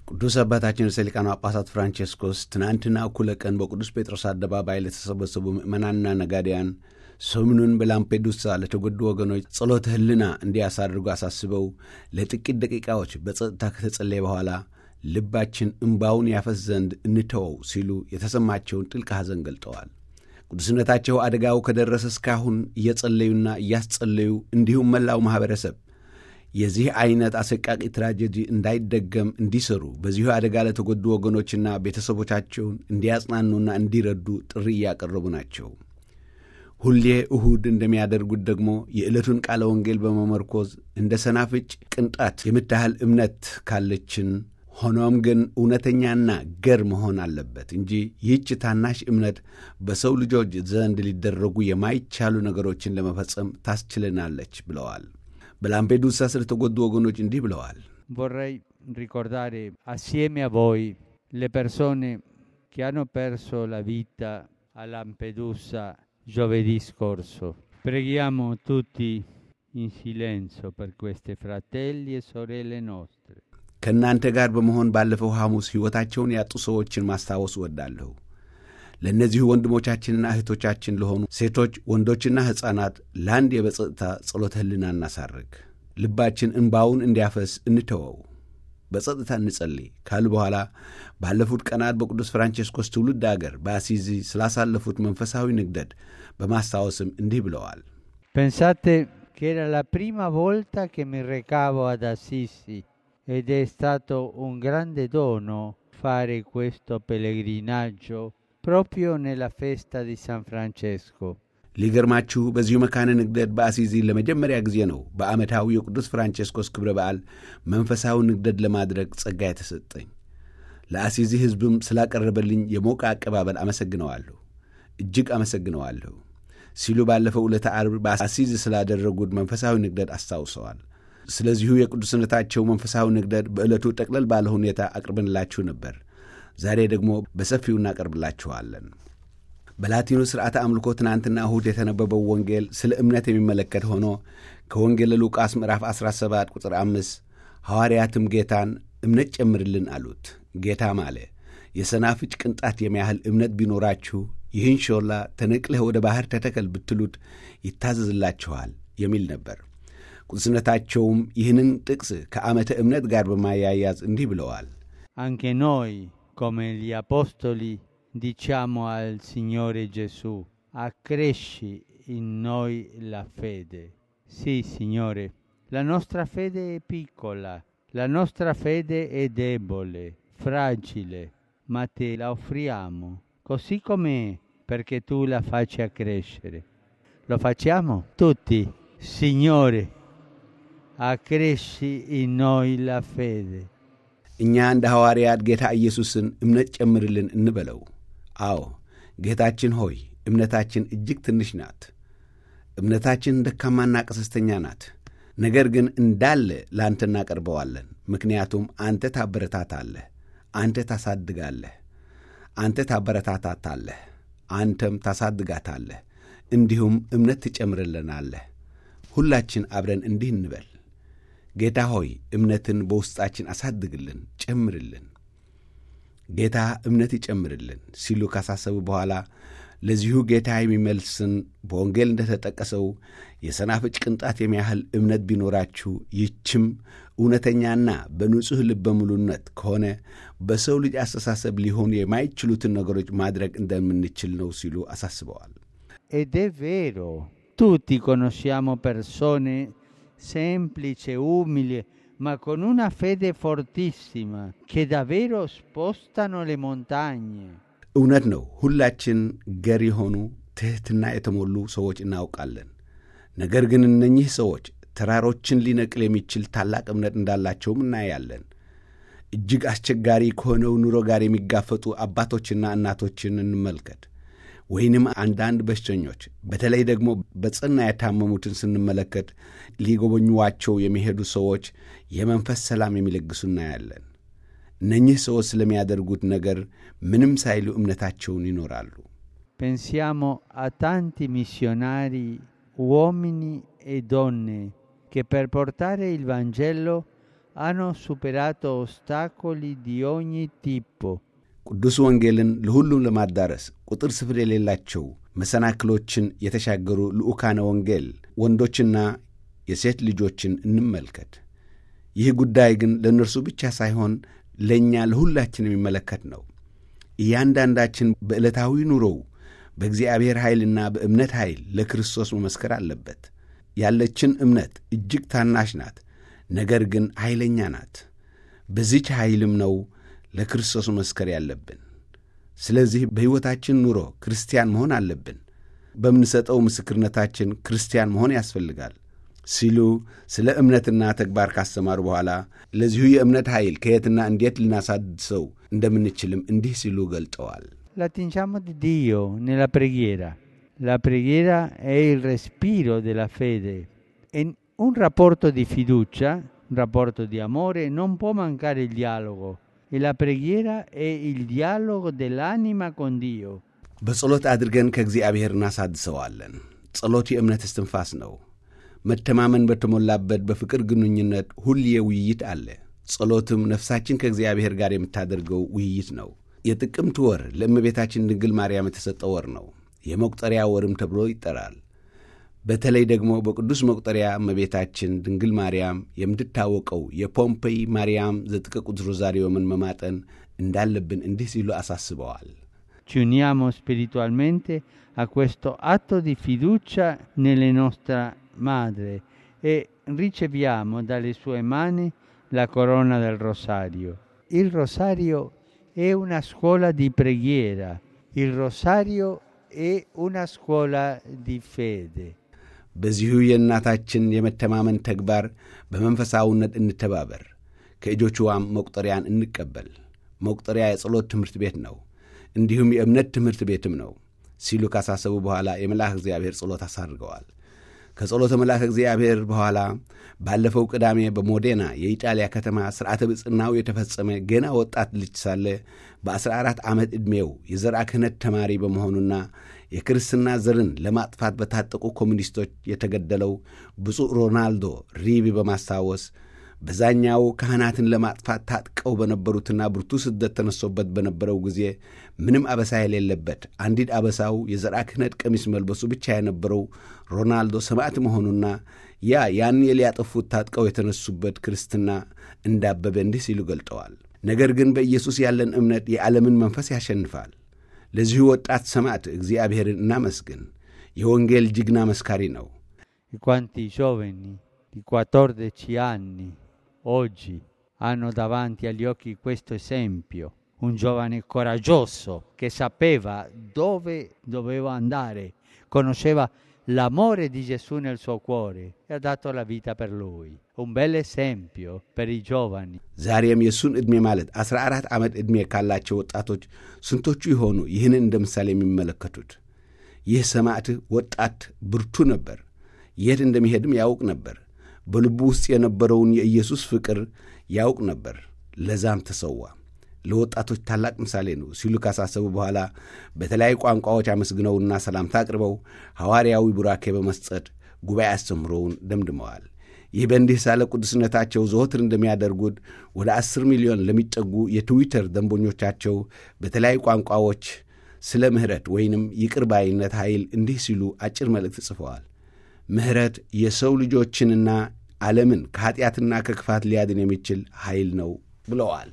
ቅዱስ አባታችን ርዕሰ ሊቃነ ጳጳሳት ፍራንቼስኮስ ትናንትና እኩለ ቀን በቅዱስ ጴጥሮስ አደባባይ ለተሰበሰቡ ምዕመናንና ነጋዴያን ሰሙኑን በላምፔዱሳ ለተጎዱ ወገኖች ጸሎተ ሕሊና እንዲያሳድርጉ አሳስበው ለጥቂት ደቂቃዎች በጸጥታ ከተጸለየ በኋላ ልባችን እምባውን ያፈስ ዘንድ እንተወው ሲሉ የተሰማቸውን ጥልቅ ሐዘን ገልጠዋል። ቅዱስነታቸው አደጋው ከደረሰ እስካሁን እየጸለዩና እያስጸለዩ እንዲሁም መላው ማኅበረሰብ የዚህ ዐይነት አሰቃቂ ትራጀዲ እንዳይደገም እንዲሰሩ በዚሁ አደጋ ለተጎዱ ወገኖችና ቤተሰቦቻቸውን እንዲያጽናኑና እንዲረዱ ጥሪ እያቀረቡ ናቸው። ሁሌ እሁድ እንደሚያደርጉት ደግሞ የዕለቱን ቃለ ወንጌል በመመርኮዝ እንደ ሰናፍጭ ቅንጣት የምታህል እምነት ካለችን ሆኖም ግን እውነተኛና ገር መሆን አለበት እንጂ ይህች ታናሽ እምነት በሰው ልጆች ዘንድ ሊደረጉ የማይቻሉ ነገሮችን ለመፈጸም ታስችለናለች ብለዋል። በላምፔዱሳ ስለተጎዱ ወገኖች እንዲህ ብለዋል። Vorrei ricordare assieme a voi le persone che hanno perso la vita a Lampedusa giovedì scorso. Preghiamo tutti in silenzio per questi fratelli e sorelle nostre. ከእናንተ ጋር በመሆን ባለፈው ሐሙስ ሕይወታቸውን ያጡ ሰዎችን ማስታወስ እወዳለሁ። ለእነዚሁ ወንድሞቻችንና እህቶቻችን ለሆኑ ሴቶች፣ ወንዶችና ሕፃናት ለአንድ የበጸጥታ ጸሎተ ሕሊና እናሳርግ። ልባችን እንባውን እንዲያፈስ እንተወው። በጸጥታ እንጸልይ ካሉ በኋላ ባለፉት ቀናት በቅዱስ ፍራንቼስኮስ ትውልድ አገር በአሲዚ ስላሳለፉት መንፈሳዊ ንግደት በማስታወስም እንዲህ ብለዋል። Pensate che era la prima volta che mi recavo ad Assisi ed è stato un grande dono fare questo pellegrinaggio proprio nella festa di San Francesco. ሊገርማችሁ በዚሁ መካነ ንግደት በአሲዚ ለመጀመሪያ ጊዜ ነው በዓመታዊ የቅዱስ ፍራንቼስኮስ ክብረ በዓል መንፈሳዊ ንግደት ለማድረግ ጸጋ የተሰጠኝ። ለአሲዚ ሕዝብም ስላቀረበልኝ የሞቀ አቀባበል አመሰግነዋለሁ፣ እጅግ አመሰግነዋለሁ ሲሉ ባለፈው ዕለተ ዓርብ በአሲዚ ስላደረጉት መንፈሳዊ ንግደት አስታውሰዋል። ስለዚሁ የቅዱስነታቸው መንፈሳዊ ንግደት በዕለቱ ጠቅለል ባለ ሁኔታ አቅርበንላችሁ ነበር። ዛሬ ደግሞ በሰፊው እናቀርብላችኋለን። በላቲኑ ሥርዓተ አምልኮ ትናንትና እሁድ የተነበበው ወንጌል ስለ እምነት የሚመለከት ሆኖ ከወንጌል ሉቃስ ምዕራፍ 17 ቁጥር 5 ሐዋርያትም ጌታን እምነት ጨምርልን አሉት። ጌታም አለ የሰናፍጭ ቅንጣት የሚያህል እምነት ቢኖራችሁ ይህን ሾላ ተነቅለህ ወደ ባሕር ተተከል ብትሉት ይታዘዝላችኋል የሚል ነበር። ቅዱስነታቸውም ይህንን ጥቅስ ከዓመተ እምነት ጋር በማያያዝ እንዲህ ብለዋል። Anche noi, come gli apostoli, diciamo al Signore Gesù, accresci in noi la fede. Sì, Signore, la nostra fede è piccola, la nostra fede è debole, fragile, ma te la offriamo, così com'è, perché tu la faccia crescere. Lo facciamo tutti. Signore, accresci in noi la fede. እኛ እንደ ሐዋርያት ጌታ ኢየሱስን እምነት ጨምርልን እንበለው። አዎ ጌታችን ሆይ እምነታችን እጅግ ትንሽ ናት። እምነታችን ደካማና ቀሰስተኛ ናት። ነገር ግን እንዳለ ለአንተ እናቀርበዋለን። ምክንያቱም አንተ ታበረታታለህ፣ አንተ ታሳድጋለህ፣ አንተ ታበረታታታለህ፣ አንተም ታሳድጋታለህ፣ እንዲሁም እምነት ትጨምርልናለህ። ሁላችን አብረን እንዲህ እንበል ጌታ ሆይ እምነትን በውስጣችን አሳድግልን፣ ጨምርልን። ጌታ እምነት ይጨምርልን ሲሉ ካሳሰቡ በኋላ ለዚሁ ጌታ የሚመልስን በወንጌል እንደተጠቀሰው የሰናፍጭ ቅንጣት የሚያህል እምነት ቢኖራችሁ ይህችም እውነተኛና በንጹሕ ልበ ሙሉነት ከሆነ በሰው ልጅ አስተሳሰብ ሊሆኑ የማይችሉትን ነገሮች ማድረግ እንደምንችል ነው ሲሉ አሳስበዋል። Ed è vero, tutti conosciamo persone semplici, umili, ma con una fede fortissima, che davvero spostano le montagne. እውነት ነው። ሁላችን ገር የሆኑ ትሕትና የተሞሉ ሰዎች እናውቃለን። ነገር ግን እነኚህ ሰዎች ተራሮችን ሊነቅል የሚችል ታላቅ እምነት እንዳላቸውም እናያለን። እጅግ አስቸጋሪ ከሆነው ኑሮ ጋር የሚጋፈጡ አባቶችና እናቶችን እንመልከት። ወይንም አንዳንድ በሽተኞች በተለይ ደግሞ በጽና የታመሙትን ስንመለከት ሊጎበኟቸው የሚሄዱ ሰዎች የመንፈስ ሰላም የሚለግሱ እናያለን። እነኚህ ሰዎች ስለሚያደርጉት ነገር ምንም ሳይሉ እምነታቸውን ይኖራሉ። Pensiamo a tanti missionari, uomini e donne, che per portare il Vangelo hanno superato ostacoli di ogni tipo. ቅዱስ ወንጌልን ለሁሉም ለማዳረስ ቁጥር ስፍር የሌላቸው መሰናክሎችን የተሻገሩ ልዑካነ ወንጌል ወንዶችና የሴት ልጆችን እንመልከት። ይህ ጉዳይ ግን ለእነርሱ ብቻ ሳይሆን ለእኛ ለሁላችን የሚመለከት ነው። እያንዳንዳችን በዕለታዊ ኑሮው በእግዚአብሔር ኃይልና በእምነት ኃይል ለክርስቶስ መመስከር አለበት። ያለችን እምነት እጅግ ታናሽ ናት፣ ነገር ግን ኃይለኛ ናት። በዚች ኃይልም ነው ለክርስቶስ መመስከር ያለብን። ስለዚህ በሕይወታችን ኑሮ ክርስቲያን መሆን አለብን። በምንሰጠው ምስክርነታችን ክርስቲያን መሆን ያስፈልጋል ሲሉ ስለ እምነትና ተግባር ካስተማሩ በኋላ ለዚሁ የእምነት ኃይል ከየትና እንዴት ልናሳድሰው እንደምንችልም እንዲህ ሲሉ ገልጠዋል። L'attingiamo di Dio nella preghiera. La preghiera è il respiro della fede. In un rapporto di fiducia, un rapporto di amore, non può mancare il dialogo. E la preghiera è il dialogo dell'anima con Dio. በጸሎት አድርገን ከእግዚአብሔር እናሳድሰዋለን። ጸሎት የእምነት እስትንፋስ ነው። መተማመን በተሞላበት በፍቅር ግንኙነት ሁሌ ውይይት አለ። ጸሎትም ነፍሳችን ከእግዚአብሔር ጋር የምታደርገው ውይይት ነው። የጥቅምት ወር ለእመቤታችን ድንግል ማርያም የተሰጠ ወር ነው። የመቁጠሪያ ወርም ተብሎ ይጠራል። በተለይ ደግሞ በቅዱስ መቁጠሪያ እመቤታችን ድንግል ማርያም የምትታወቀው የፖምፔይ ማርያም ዘጥቀቁት ሮዛሪዮምን መማጠን እንዳለብን እንዲህ ሲሉ አሳስበዋል። Ci uniamo spiritualmente a questo atto di fiducia nelle nostra Madre e riceviamo dalle sue mani la corona del rosario. Il rosario è una scuola di preghiera, il rosario è una scuola di fede. በዚሁ የእናታችን የመተማመን ተግባር በመንፈሳዊነት እንተባበር፣ ከእጆችዋም መቁጠሪያን እንቀበል። መቁጠሪያ የጸሎት ትምህርት ቤት ነው፣ እንዲሁም የእምነት ትምህርት ቤትም ነው ሲሉ ካሳሰቡ በኋላ የመልአክ እግዚአብሔር ጸሎት አሳርገዋል። ከጸሎተ መልአክ እግዚአብሔር በኋላ ባለፈው ቅዳሜ በሞዴና የኢጣሊያ ከተማ ሥርዓተ ብፅናው የተፈጸመ ገና ወጣት ልጅ ሳለ በ14 ዓመት ዕድሜው የዘርዓ ክህነት ተማሪ በመሆኑና የክርስትና ዘርን ለማጥፋት በታጠቁ ኮሚኒስቶች የተገደለው ብፁዕ ሮናልዶ ሪቢ በማስታወስ በዛኛው ካህናትን ለማጥፋት ታጥቀው በነበሩትና ብርቱ ስደት ተነሶበት በነበረው ጊዜ ምንም አበሳ የሌለበት አንዲት አበሳው የዘርዓ ክህነት ቀሚስ መልበሱ ብቻ የነበረው ሮናልዶ ሰማዕት መሆኑና ያ ያን ሊያጠፉት ታጥቀው የተነሱበት ክርስትና እንዳበበ እንዲህ ሲሉ ገልጠዋል። ነገር ግን በኢየሱስ ያለን እምነት የዓለምን መንፈስ ያሸንፋል። ለዚሁ ወጣት ሰማዕት እግዚአብሔርን እናመስግን። የወንጌል ጅግና መስካሪ ነው። E quanti giovani di 14 anni oggi hanno davanti agli occhi questo esempio, un giovane coraggioso che sapeva dove doveva andare, conosceva l'amore di Gesù nel suo cuore e ha dato la vita per lui. Un bel esempio per i giovani. ዛሬም የእሱን ዕድሜ ማለት 14 ዓመት ዕድሜ ካላቸው ወጣቶች ስንቶቹ የሆኑ ይህንን እንደ ምሳሌ የሚመለከቱት? ይህ ሰማዕት ወጣት ብርቱ ነበር። የት እንደሚሄድም ያውቅ ነበር። በልቡ ውስጥ የነበረውን የኢየሱስ ፍቅር ያውቅ ነበር። ለዛም ተሰዋ። ለወጣቶች ታላቅ ምሳሌ ነው ሲሉ ካሳሰቡ በኋላ በተለያዩ ቋንቋዎች አመስግነውና ሰላምታ አቅርበው ሐዋርያዊ ቡራኬ በመስጠት ጉባኤ አስተምሮውን ደምድመዋል። ይህ በእንዲህ ሳለ ቅዱስነታቸው ዘወትር እንደሚያደርጉት ወደ አስር ሚሊዮን ለሚጠጉ የትዊተር ደንበኞቻቸው በተለያዩ ቋንቋዎች ስለ ምሕረት ወይንም ይቅር ባይነት ኃይል እንዲህ ሲሉ አጭር መልእክት ጽፈዋል። ምሕረት የሰው ልጆችንና ዓለምን ከኀጢአትና ከክፋት ሊያድን የሚችል ኃይል ነው ብለዋል።